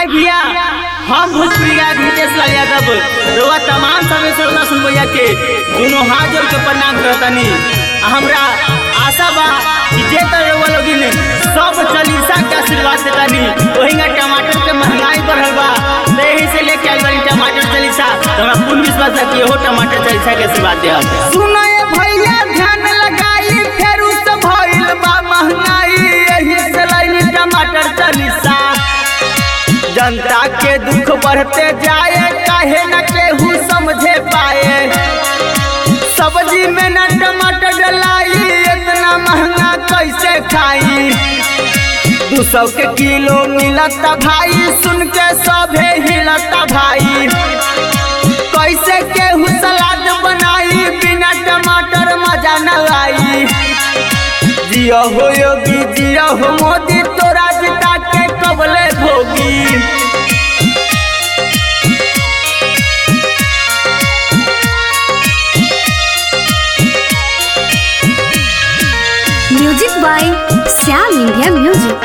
हाय भैया हम भोजपुरी गायक नितेश लाल यादव रउआ तमाम सभी श्रोता सुन भैया के दोनों हाथ जोड़ के प्रणाम करतनी हमरा आशा बा कि जे तर रउआ लोगिन सब चालीसा के आशीर्वाद देतानी ओहिंगा टमाटर के महंगाई बढ़ल बा तो यही से लेके आइल बानी टमाटर चालीसा तो हमरा पूर्ण विश्वास है कि ओहो टमाटर चालीसा के आशीर्वाद देब सुनाए भैया ध्यान लगाई फेर से भइल बा महंगाई यही से लाइनी टमाटर चालीसा जनता के दुख बढ़ते जाए काहे न केहू समझे पाए सब्जी में न टमाटर डलाई इतना महंगा कैसे खाई दू सौ के किलो मिलता भाई सुन के सभे हिलता भाई कैसे केहू सलाद बनाई बिना टमाटर मजा न आई जियो हो योगी जियो हो मोदी तोरा जिता के कबले भोगी music by Shyam India music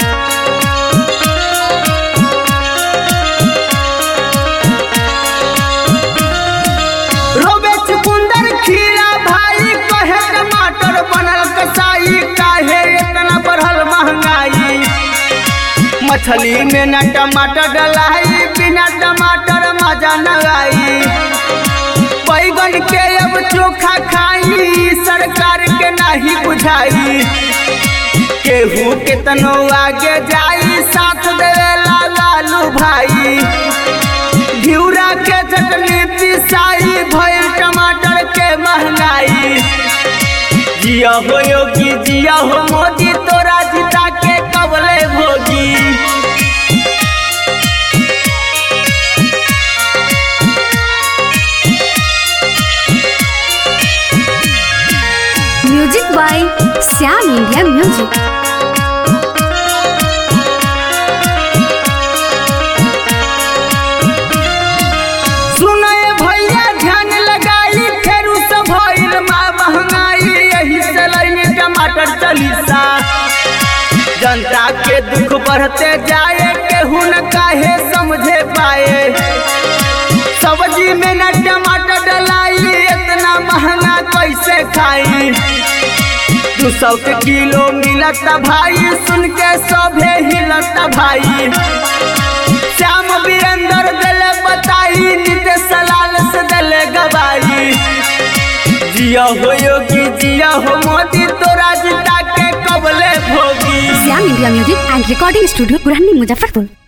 रोबे चुकुंदर खीरा भाई कहे टमाटर बनल कसाई काहे इतना बढ़ल महंगाई मछली में न टमाटर डलाई बिना टमाटर मजा न आई बैगन के अब चोखा खाई सरकार के नहीं बुझाई केहू केतनो आगे जाई साथ देवेला लालू भाई घिउरा के चटनी पिसाई भइल टमाटर के महंगाई जिया हो योगी जिया हो मोदी तोरा जिता के कबले भोगी music by Shyam India music सुनए भैया ध्यान लगाई फेरू से भइल मा महंगाई यही से लैनी टमाटर चालीसा जनता के दुख बढ़ते जाए केहू न काहे समझे पाए सब्जी में न टमाटर डलाई इतना महंगा कैसे खाई दू सौ के किलो मिलता भाई सुन के सभे हिलता भाई श्याम वीरेंद्र दिले बताई नितेश लाल से दिले गवाई जिया हो योगी जिया हो मोदी तोरा जिता के कबले भोगी Shyam India music and recording studio पुरानी मुजफ्फरपुर